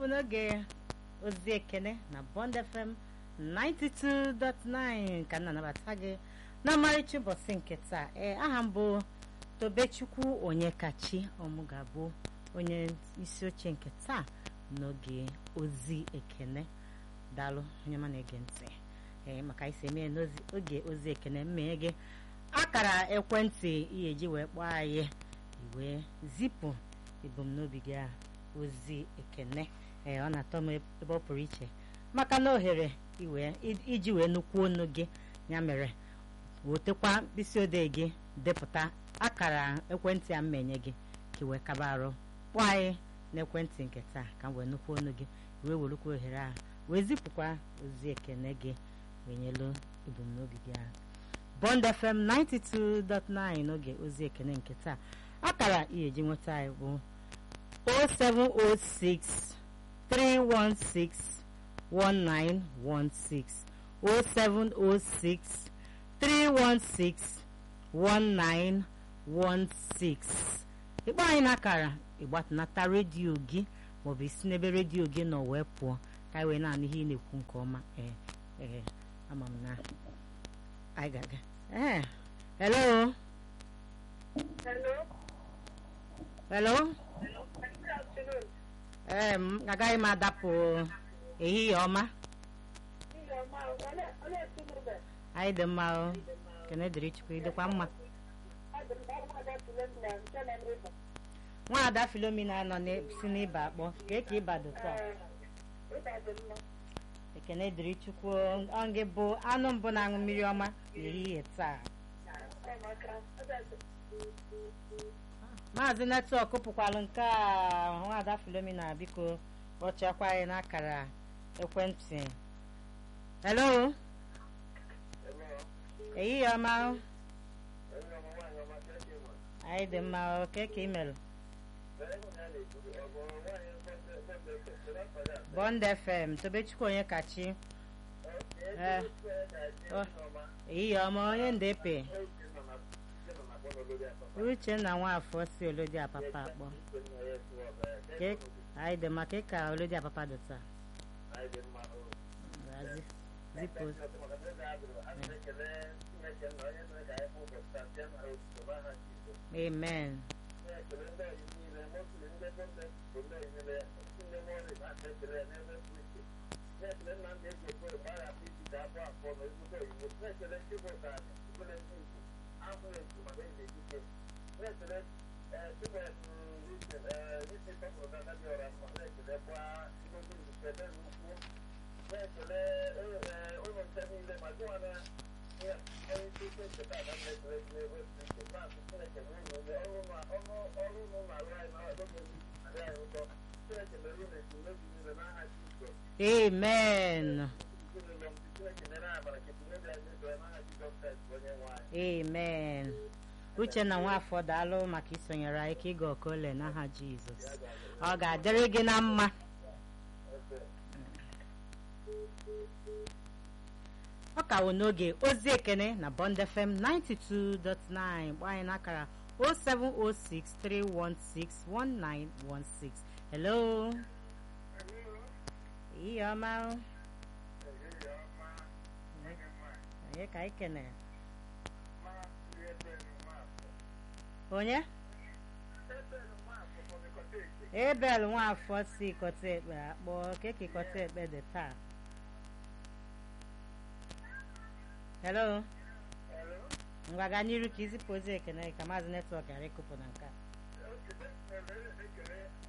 bụ n'oge ozi ekene na Bond FM 92.9 ka m na-anabata gị na ọmarịcha ụbọchị nke taa ee aha m bụ Tobechukwu Onyekachi ọmụ ga-abụ onye isi oche nke taa n'oge ozi ekene daalụ onye ma na-ege ntị ee maka isi eme n'oge ozi ekene mmeghe gị akara ekwentị ihe eji wee kpọọ anyị wee zipụ ebumnobi gị a ozi ekene ee ọ na-atọ m ebe ọ pụrụ iche maka na ohere iji wee nukwu onu gị ya mere wetekwa mkpịsị odee gị depụta akara ekwentị a mmenye gị ka wee kaba arụ kpọọ anyị n'ekwentị nke taa ka m wee nukwu onu gị wee werukwa ohere ahụ wee zipụkwa ozi ekene gị wee nyelu ebumnobi gị ahụ Bond FM 92.9 n'oge ozi ekene nke taa akara ihe eji nweta anyị bụ 0706 316 1916 0706 316 1916 ịkpọ anyị n'akara ịgbatunata redio gị maọbụ isi n'ebe redio gị nọ wee pụọ ka anyị wee na-anụ ihe ị na-ekwu nke ọma ee ee ama m na anyị ga-aga ee hello Hello. hello Hello. Good afternoon. ee m agaghị m adapụ ehihie ọma Ihe ọma ole ole ezinụlọ anyị dị mma o kene dịrị chukwu ịdịkwa mma adị m ọnwa adapụle m na nke nọ n'ịba. nwaada filomina nọ n'e- si n'ịba akpọ ka eke ịba dị taa Ee, ịba dị mma. ekene dịrị chukwu ọ gị bụ anụ mbụ na-aṅụ mmiri ọma n'ehihie taa Ọ maka ọ ga-adị. maazị netwọk pụkwalụ nke a nwaada filomina biko kpọchakwa anyị n'akara ekwentị hello ehihie ọma o. anyị dị mma o ke ka imelụ bond fm tobechukwu onye kachi ee ọ, ehihie ọma onye ndepe uchenna nwafọ si olodi apapa akpọ Ke- anyị dị mma ka ka olodi apapa dị taa Gazi- zipụ amen amen amen uchenna nwafọ daalụ maka isonyere anyị ka ịga ọkole n'aha jizọs ọ ga-adịrị gị na mma ọ ka wụ n'oge ozi ekene na bond fm 92.9 gba anyị n'akara 0706 316 1916 hello ihe ọma o. onye ka anyị kenere onye ebel nwafọ si kọta ekpe akpọ keke kọta ekpe dị taa hello ngwa gaa n'iru ka izipụ ozi ekene ka maazị netwọk ghara ịkụpụ na nke a